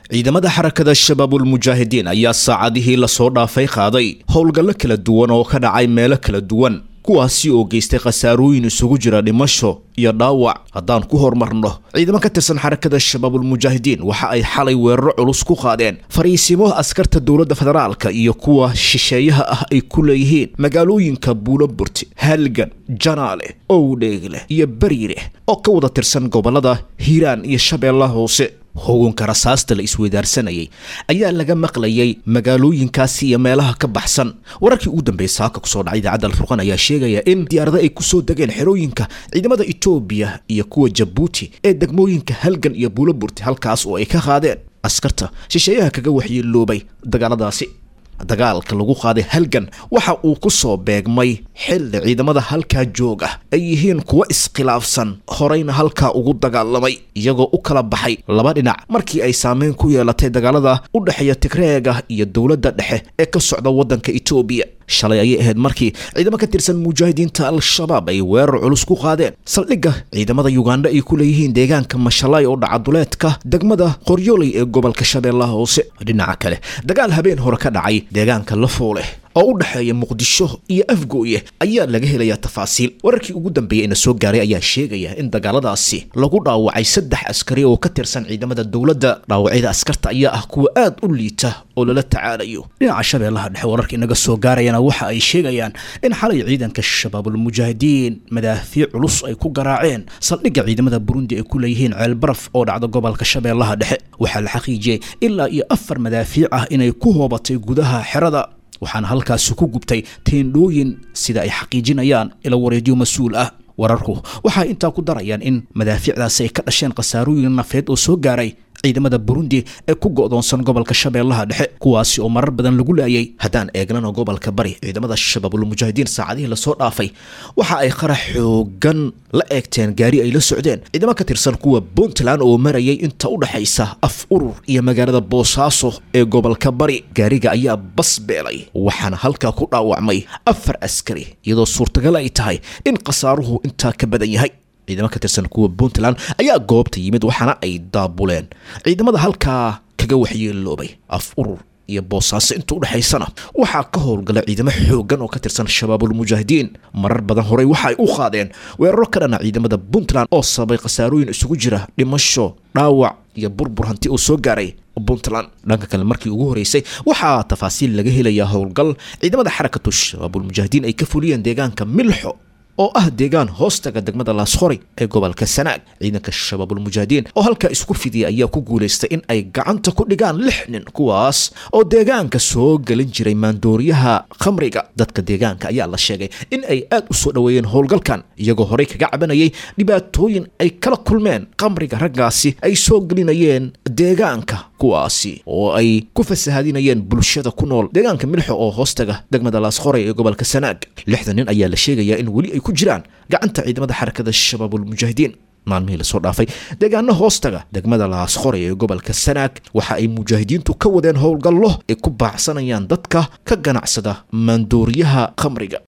ciidamada xarakada shabaabulmujaahidiin ayaa saacadihii lasoo dhaafay qaaday howlgallo kala duwan oo ka dhacay meelo kala duwan kuwaasi oo geystay khasaarooyin isugu jira dhimasho iyo dhaawac haddaan ku horumarno ciidamo ka tirsan xarakada shabaabulmujaahidiin waxa ay xalay weeraro culus ku qaadeen fariisimo askarta dowladda federaalka iyo kuwa shisheeyaha ah ay ku leeyihiin magaalooyinka buuloburti halgan janaale owdheegle iyo bariire oo ka wada tirsan gobolada hiiraan iyo shabeellaha hoose hoganka rasaasta la isweydaarsanayay ayaa laga maqlayay magaalooyinkaasi iyo meelaha ka baxsan wararkii ugu dambeeyay saaka kusoo dhacay idaacadda alfurqan ayaa sheegaya in diyaarado ay kusoo degeen xerooyinka ciidamada etoobiya iyo kuwa jabuuti ee degmooyinka halgan iyo buuloburti halkaas oo ay ka qaadeen askarta shisheeyaha kaga waxyeeloobay dagaaladaasi dagaalka lagu qaaday halgan waxa uu ku soo beegmay xilli ciidamada halkaa jooga ay yihiin kuwo iskhilaafsan horeyna halkaa ugu dagaalamay iyagoo u kala baxay laba dhinac markii ay saameyn ku yeelatay dagaalada u dhexeeya tigreega iyo dowladda dhexe ee ka socda waddanka etoobiya shalay ayay ahayd markii ciidamo ka tirsan mujaahidiinta al-shabaab ay weerar culus ku qaadeen saldhigga ciidamada yuganda ay ku leeyihiin deegaanka mashalay oo dhacaduleedka degmada qoryooley ee gobolka shabeellaha hoose dhinaca kale dagaal habeen hore ka dhacay deegaanka lafoole oo u dhexeeya muqdisho iyo afgooye ayaa laga helayaa tafaasiil wararkii ugu dambeeyey ina soo gaaray ayaa sheegaya in dagaaladaasi lagu dhaawacay saddex askari oo ka tirsan ciidamada dowladda dhaawacyada askarta ayaa ah kuwa aad u liita oo lala tacaalayo dhinaca shabeellaha dhexe wararka inaga soo gaarayana waxa ay sheegayaan in xalay ciidanka shabaabulmujaahidiin madaafiic culus ay ku garaaceen saldhigga ciidamada burundi ay ku leeyihiin ceelbaraf oo dhacda gobolka shabeellaha dhexe waxaa la xaqiijiyey ilaa iyo afar madaafiic ah inay ku hoobatay gudaha xerada waxaana halkaasi ku gubtay teendhooyin sida ay xaqiijinayaan ila wareedyo mas-uul ah wararku waxay intaa ku darayaan in madaafiicdaasi ay ka dhasheen khasaarooyin nafeed oo soo gaaray ciidamada burundi ee ku go'doonsan gobolka shabeellaha dhexe kuwaasi oo marar badan lagu laayay haddaan eegnana gobolka bari ciidamada shabaabulmujaahidiin saacadihii lasoo dhaafay waxa ay qarax xoogan la eegteen gaari ay la socdeen ciidamo ka tirsan kuwa puntland oo marayay inta u dhexaysa af urur iyo magaalada boosaaso ee gobolka bari gaariga ayaa bas beelay waxaana halkaa ku dhaawacmay afar askari iyadoo suurtagal ay tahay in khasaaruhu intaa ka badan yahay ciidamo ka tirsan kuwa puntland ayaa goobta yimid waxaana ay daabuleen ciidamada halkaa kaga waxyeeloobay af urur iyo boosaaso inta u dhexaysana waxaa ka howlgala ciidamo xoogan oo ka tirsan shabaabulmujaahidiin marar badan horey waxa ay u qaadeen weeraro ka dhana ciidamada puntland oo sababay khasaarooyin isugu jira dhimasho dhaawac iyo burbur hanti uu soo gaaray puntland dhanka kale markii ugu horeysay waxaa tafaasiil laga helayaa howlgal ciidamada xarakatu shabaabulmujaahidiin ay ka fuliyeen deegaanka milxo oo ah deegaan hoostaga degmada laasqori ee gobolka sanaag ciidanka shabaabulmujaahidiin oo halkaa isku fidiyay ayaa ku guulaystay in ay gacanta ku dhigaan lix nin kuwaas oo deegaanka soo gelin jiray maandooriyaha khamriga dadka deegaanka ayaa la sheegay in ay aad u soo dhoweeyeen howlgalkan iyagoo horey kaga cabanayay dhibaatooyin ay kala kulmeen khamriga raggaasi ay soo gelinayeen deegaanka kuwaasi oo ay ku fasahadinayeen bulshada ku nool deegaanka milxo oo hoostaga degmada laasqoray ee gobolka sanaag lixda nin ayaa la sheegayaa in weli ay ku jiraan gacanta ciidamada xarakada shabaabulmujaahidiin maalmihii lasoo dhaafay deegaano hoostaga degmada laasqoray ee gobolka sanaag waxa ay mujaahidiintu ka wadeen howlgallo ay ku baacsanayaan dadka ka ganacsada maandooriyaha khamriga